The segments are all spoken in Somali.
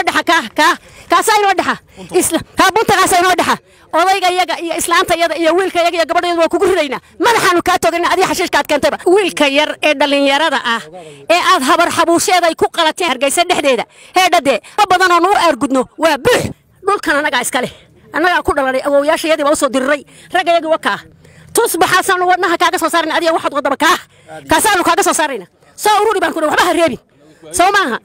dhexa kaa kaa kaasaa inoo dhexa isla kaa buntagaasaa inoo dhexa odayga yaga iyo islaanta yada iyo wiilka yaga iyo gabadha yada waa kugu ridaynaa madaxaanu kaa toogana adiga xashiishka aad keentayba wiilka yar ee dhallinyarada ah ee aad habar xabuusheeda ay ku qalateen hargeysa dhexdeeda heedhadee ka badan oo nuu aargudno waa buux dhulkan annagaa iska leh annagaa ku dhalanay awowyaasha yadii baa usoo diriray ragga yagii wakaa tusbaxaasaanu wadnaha kaaga soo saarayna adiga waxaad wadaba kaa kaasaanu kaaga soo saarayna soo ururi baan ku waxba ha reebin soo maaha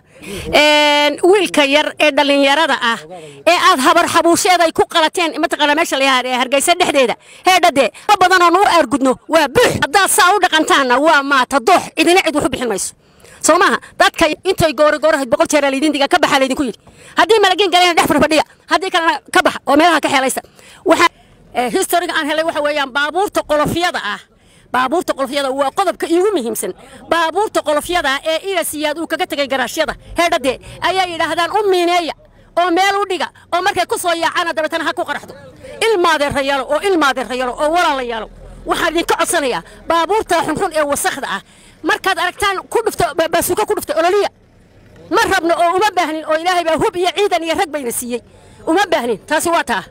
wiilka yar ee dhallinyarada ah ee aad habar xabuusheeda ay ku qalateen mataqaana meesha la yahaa hargeysa dhexdeeda heedhadee ka badan oo nuu aargudno waa buux haddaad saa u dhaqantaanna waa maata doox idina cid wax u bixin mayso soo maaha dadka intay goore goorahayd boqol jeeraa laydin diga ka baxaa laydinku yidhi haddii malagin galayna dhex fadhiya haddii kalena ka baxa oo meelaha ka xeelaysta waxaa historiga aan helay waxa weeyaan baabuurta qolofyada ah baabuurta qolofyada waa qodobka iigu muhiimsan baabuurta qolofyada ee ilasiyaad uu kaga tegay garaashyada heedhadee ayaa yidhaahdaan u miineeya oo meel u dhiga oo markay ku soo yaacana dabeetana ha ku qaraxdo ilmaadeerra yalo oo ilmaadeerra yalo oo walaala yalo waxaan idinka codsanayaa baabuurta xunxun ee wasakhda ah markaad aragtaan ku dhufto baasuuka ku dhufto ololiya ma rabno oo uma baahnin oo ilaahay baa hub iyo ciidan iyo rag bayna siiyey uma baahnin taasi waa taa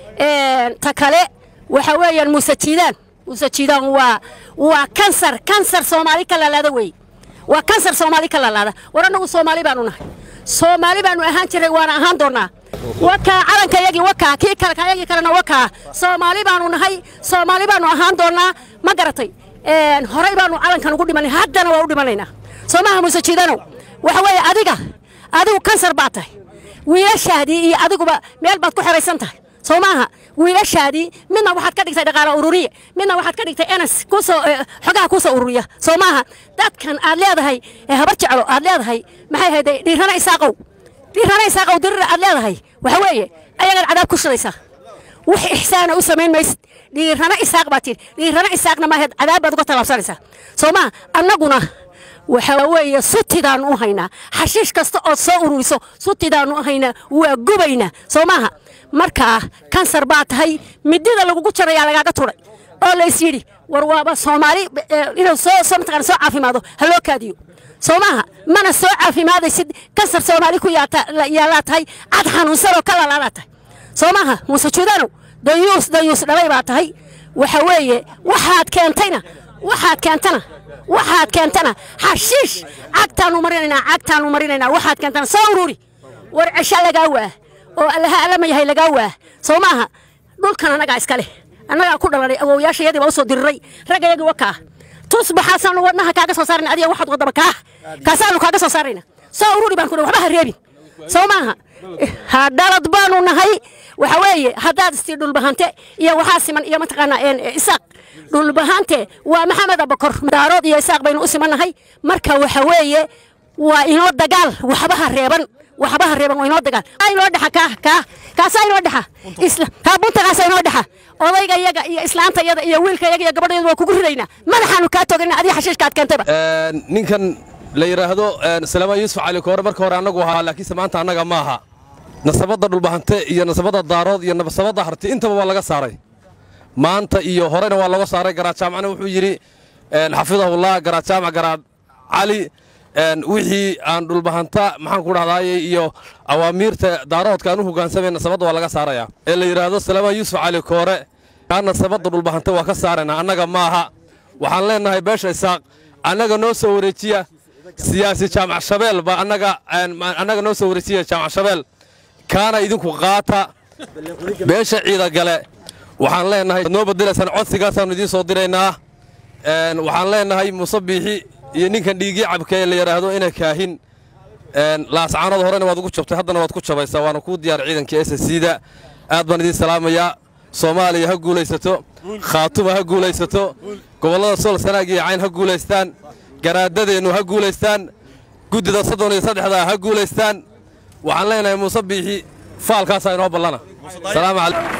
ta kale waxa weeyaan muuse jiidaan muuse jiidaan waa waa kansar kansar soomaali ka laalaada weeye waa kansar soomaali ka laalaada war annagu soomaali baanu nahay soomaali baanu ahaan jiray waana ahaan doonnaa wakaa calanka yagii wakaa kii kale kayagii kalena wakaa soomaali baanu nahay soomaali baanu ahaan doonnaa ma garatay horay baanu calankan ugu dhimanay haddana waa u dhimanaynaa soomaha muuse jiidanow waxa weeye adiga adigu kansar baad tahay wiilashaadii iyo adiguba meel baad ku xeraysan tahay soo maaha wiilashaadii midna waxaad ka dhigtay dhaqaalo ururiye midna waxaad ka dhigtay enas kusoo xogaha kusoo ururiya soo maaha dadkan aad leedahay habar jeclo aad leedahay maxay hayday dhiirana isaaqow dhiirana isaaqow dirira aad leedahay waxa weeye ayagaad cadaab ku shidaysaa wax ixsaana u samayn maysid dhiirana isaaq baad tidhi dhiirana isaaqna maaheed cadaab baad uga tallaabsanaysaa soo maaha annaguna waxa weeye sutidaannu u haynaa xashiish kasta ood soo ururiso sutidaannu u haynaa waa gubaynaa soo maaha markaa kansar baa tahay midida lagugu jarayaa lagaaga turay oo lays yidhi war waaba soomaali inuu soo mataqana soo caafimaado ha loo kaadiyo soo maaha mana soo caafimaadaysid kansar soomaali ku yaallaa tahay cad xanuunsanoo ka lalaadaa tahay soo maaha muuse juudanow dayuus dayuus dhalay baa tahay waxa weeye waxaad keentayna waxaad keentana waxaad keentana xashiish cagtaanu marinaynaa cagtaanu marinaynaa waxaad keentana soo ururi war cesha lagaa waa oo allaha allama yahay lagaa waa soo maaha dhulkan annagaa iska leh annagaa ku dhalanay awowyaasha yadii baa usoo diriray ragga yagii wakaa tusbaxaasaanu wadnaha kaaga soo saarayna adiga waxaad wadaba kaa kaasaanu kaaga soo saarayna soo ururi baan ku waxba ha reebin soo maaha hadhalad baanu nahay waxa weeye haddaad istii dhulbahante iyo waxaa siman iyo mataqaanaa isaaq dhulbahante waa maxamed abakor daarood iyo isaaq baynu u simannahay marka waxa weeye waa inoo dagaal waxbaha reeban waxbaha reeban waa inoo dagaal inoo dhexa kaa kaa kaasaa inoo dhexa isla kaa buntagaasaa inoo dhexa odayga yaga iyo islaanta yada iyo wiilka yaga iyo gabadha yada waa kugu ridaynaa madaxaanu kaa toogana adiga xashiishka aad keentayba ninkan la yidhaahdo salaamaan yuusuf cali koore marka hore annagu ahaa laakiinse maanta annaga ma aha nasabadda dhulbahante iyo nasabadda daarood iyo nasabadda harti intaba waa laga saaray maanta iyo horena waa looga saaray garaadjaamacna wuxuu yidhi xafidahullah garaadjaamac garaad cali wixii aan dhulbahanta maxaan ku dhahdaayey iyo awaamiirta daaroodka aan u hoggaansamay nasabadda waa laga saarayaa ee la yidhaahdo salaamaan yuusuf cali koore kaa nasabadda dhulbahante waa ka saaraynaa annaga ma aha waxaan leennahay beesha isaaq annaga noo soo wareejiya siyaasi jaamac shabeel baa annaga annaga noo soo wareejiya jaamac shabeel kaana idinku qaata beesha ciida gale waxaan leennahay noo bedelaysaan codsigaasaannu idiin soo diraynaa waxaan leennahay muuse biixi iyo ninkan dhiigii cabka ee la yidhaahdo ina kaahin laascaanood horena waad ugu jabtay haddana waad ku jabaysaa waana kuu diyaar ciidankii s s da aad baan idiin salaamayaa soomaaliya ha guulaysato khaatuma ha guulaysato gobollada sool sanaag iyo cayn ha guulaystaan garaadadeennu ha guulaystaan guddida soddon iyo saddexdaa ha guulaystaan waxaan leenahay muuse biixi faalkaasaa inoo ballana salaamu calaykum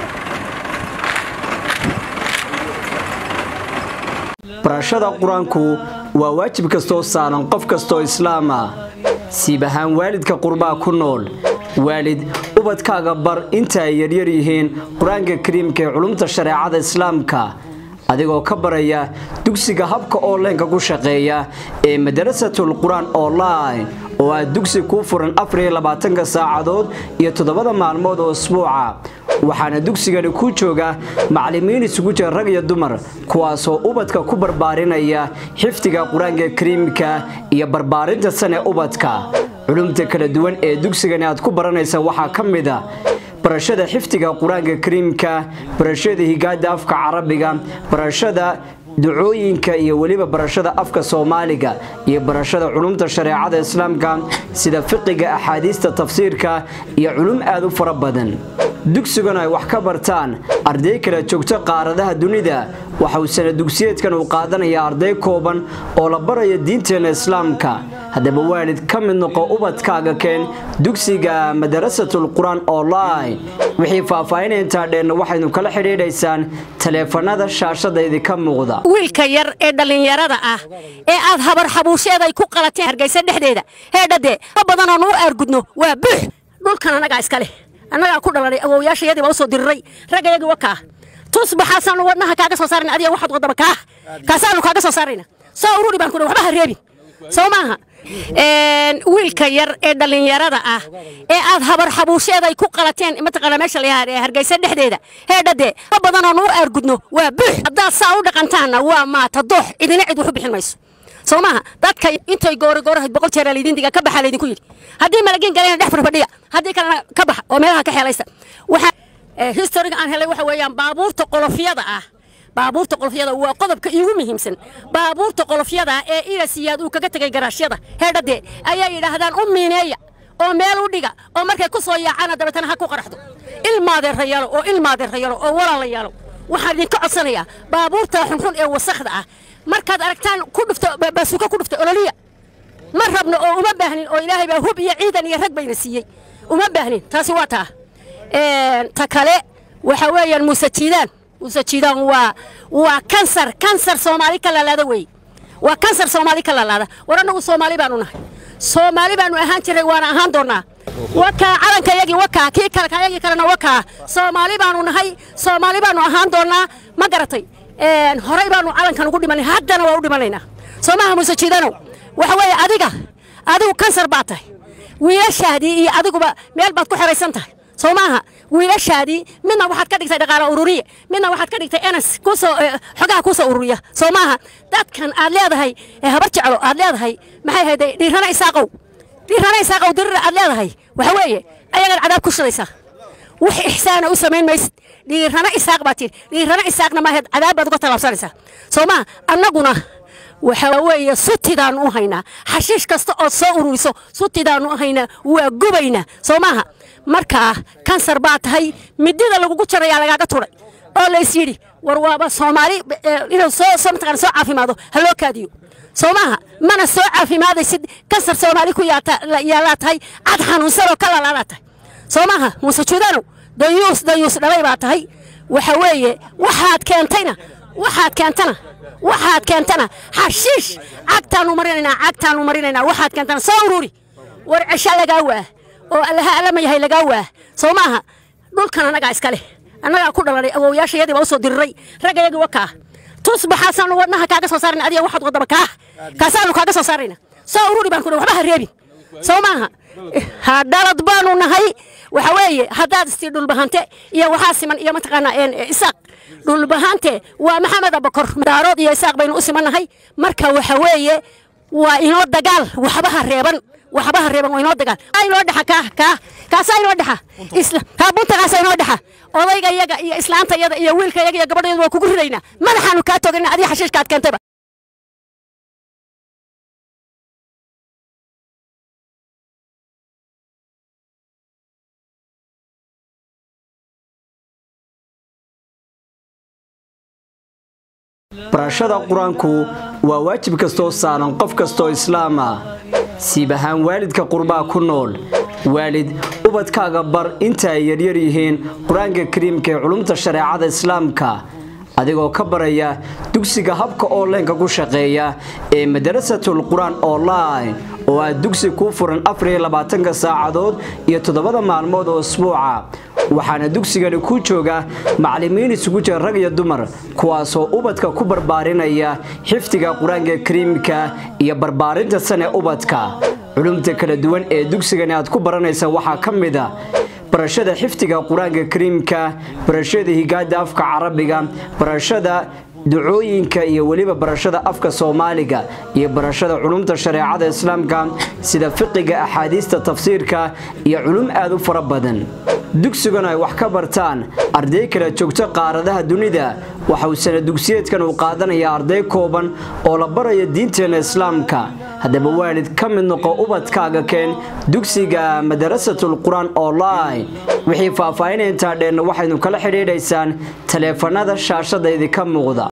barashada qur-aanku waa waajib kastoo saaran qof kastoo islaama siib ahaan waalidka qurbaa ku nool waalid ubadkaaga bar inta ay yaryar yihiin qur-aanka kariimka ee culumta shareecada islaamka adigoo ka baraya dugsiga habka onlineka ku shaqeeya ee madarasatul qur-aan online oo ah dugsi kuu furan afariyolabaatanka saacadood iyo toddobada maalmood oo isbuuca waxaana dugsigani ku jooga macallimiin isugu jira rag iyo dumar kuwaasoo ubadka ku barbaarinaya xifdiga qur-aanka kariimka iyo barbaarinta sane ubadka culumta kala duwan ee dugsigani aad ku baranaysa waxaa ka mid a barashada xifdiga qur-aanka kariimka barashada higaada afka carabiga barashada ducooyinka iyo weliba barashada afka soomaaliga iyo barashada culumta shareecada islaamka sida fiqiga axaadiista tafsiirka iyo culum aad u fara badan dugsigan ay wax ka bartaan arday kala joogto qaaradaha dunida waxa uu sana dugsiyeedkan uu qaadanaya arday kooban oo la baraya diinteena islaamka haddaba waalid ka mid noqo ubadkaaga keen dugsiga madarasatul qur-aan online wixii faahfaahinaya intaa dheenna waxaynu kala xidhiidhaysaan taleefanada shaashada idinka muuqda wiilka yar ee dhallinyarada ah ee aad habar xabuusheed ay ku qalateen hargeysa dhexdeeda heedhadee ka badanoo nuu aargudno waa buux dhulkan annagaa iska leh annagaa ku dhalanay awowyaashayadii baa u soo diriray raggayagii wakaa tusbaxaasaanu wadnaha kaaga soo saarayna adiga waxaad wadaba kaah kaasaanu kaaga soo saarayna soo ururi baan ku waxba ha reebin soo maaha wiilka yar ee dhallinyarada ah ee aad habar xabuusheed ay ku qalateen mataqaana meesha la yahaa hargeysa dhexdeeda heedhadee ka badanoo nuu aargudno waa buux haddaad saa u dhaqantaanna waa maata doox idina cid wax u bixin mayso soo maaha dadka intay goori goorahayd boqol jeeraa laydin diga ka baxa laydinku yidhi haddii malagin galayna dhex fadhiya haddii kalena ka baxa oo meelaha ka xeelaysa waxaa historiga aan helay waxa weeyaan baabuurta qolofyada ah baabuurta qolofyada waa qodobka iigu muhiimsan baabuurta qolofyada ee ilasiyaad uu kaga tegay garaashyada heedhadee ayaa yidhaahdaan u miineeya oo meel u dhiga oo markay ku soo yaacana dabeetana ha ku qaraxdo ilmaadeerra yalo oo ilmaadeerra yalo oo walaala yalo waxaan idinka codsanayaa baabuurta xunxun ee wasakhda ah markaad aragtaan ku dhufto baasuuka ku dhufto ololiya ma rabno oo uma baahnin oo ilaahay baa hub iyo ciidan iyo rag bayna siiyey uma baahnin taasi waa taa ta kale waxa weeyaan muuse jiidaan muuse jiidaan waa waa kansar kansar soomaali ka lalaada weeye waa kansar soomaali ka lalaada war annagu soomaali baanu nahay soomaali baanu ahaan jiray waana ahaan doonnaa wakaa calankayagii wakaa kii kale kayagii kalena wakaa soomaali baanu nahay soomaali baanu ahaan doonnaa ma garatay horay baanu calankan ugu dhimanay haddana waa u dhimanaynaa soomaha muuse jiidanow waxa weeye adiga adigu kansar baad tahay wiilashaadii iyo adiguba meel baad ku xeraysan tahay soo maaha wiilashaadii midna waxaad ka dhigtay dhaqaala ururiye midna waxaad ka dhigtay enas kusoo xogaha kusoo ururiya soo maaha dadkan aad leedahay habar jeclo aad leedahay maxay hayday dhiirana isaaqow dhiirana isaaqow dirira aad leedahay waxa weeye ayagaad cadaab ku shidaysaa wax ixsaana u samayn maysid dhiirana isaaq baad tidhi dhiirana isaaqna maaheed cadaab baad uga tallaabsanaysaa soo maaha annaguna waxa weeye sutidaannu u haynaa xashiish kasta ood soo ururiso sutidaannu u haynaa waa gubaynaa soo maaha markaa kansar baa tahay midida lagugu jarayaa lagaaga turay oo lays yidhi war waaba soomaali inuu soo mataqana soo caafimaado ha loo kaadiyo soo maaha mana soo caafimaadaysid kansar soomaali ku yaallaa tahay cad xanuunsanoo ka lalaalaa tahay soo maaha muuse juudanow dayuus dayuus dhalay baa tahay waxa weeye waxaad keentayna waxaad keentana waxaad keentana xashiish cagtaannu marinaynaa cagtaannu marinaynaa waxaad keentana soo ururi war cesha lagaa waah oo allaha allama yahay lagaa waah soo maaha dhulkan annagaa iska leh annagaa ku dhalanay awowyaashayadii baa u soo diriray raggayagii wakaa tusbaxaasaanu wadnaha kaaga soo saarayna adiga waxaad wadaba kaah kaasaanu kaaga soo saarayna soo ururi baan ku waxba ha reebin soo maaha ha dhalad baanu nahay waxa weeye haddaad istii dhulbahante iyo waxaa siman iyo mataqaanaa isaaq dhulbahante waa maxamed abakor daarood iyo isaaq baynu u simannahay marka waxa weeye waa inoo dagaal waxbaha reeban waxbaha reeban waa inoo dagaal inoo dhexa kaa kaa kaasaa inoo dhexa isla haa bunta kaasaa inoo dhexa odayga yaga iyo islaanta yada iyo wiilka yaga iyo gabadheedu waa kugu ridaynaa madaxaanu kaa toganina adiga xashiishkaad keentayba barashada qur-aanku waa waajib kastoo saaran qof kastoo islaama siib ahaan waalidka qurbaa ku nool waalid ubadkaaga bar inta ay yaryar yihiin qur-aanka kariimka ee culumta shareecada islaamka adigoo ka baraya dugsiga habka onlineka ku shaqeeya ee madarasatul qur-aan online oo ah dugsi kuu furan afariyolabaatanka saacadood iyo toddobada maalmood oo isbuuca waxaana dugsigani ku jooga macallimiin isugu jira rag iyo dumar kuwaasoo ubadka ku barbaarinaya xifdiga qur-aanka kariimka iyo barbaarinta sane ubadka culumta kala duwan ee dugsigani aad ku baranaysa waxaa ka mid a barashada xifdiga qur-aanka kariimka barashada higaada afka carabiga barashada ducooyinka iyo weliba barashada afka soomaaliga iyo barashada culumta shareecada islaamka sida fiqiga axaadiista tafsiirka iyo culum aad u fara badan dugsigan ay wax ka bartaan arday kala joogto qaaradaha dunida waxa uu sana dugsiyeedkan uu qaadanayaa arday kooban oo la baraya diinteena islaamka haddaba waalid ka mid noqo ubadkaaga keen dugsiga madarasatul qur-aan online wixii faahfaahinay intaa dheenna waxaynu kala xidhiidhaysaan taleefanada shaashada idinka muuqda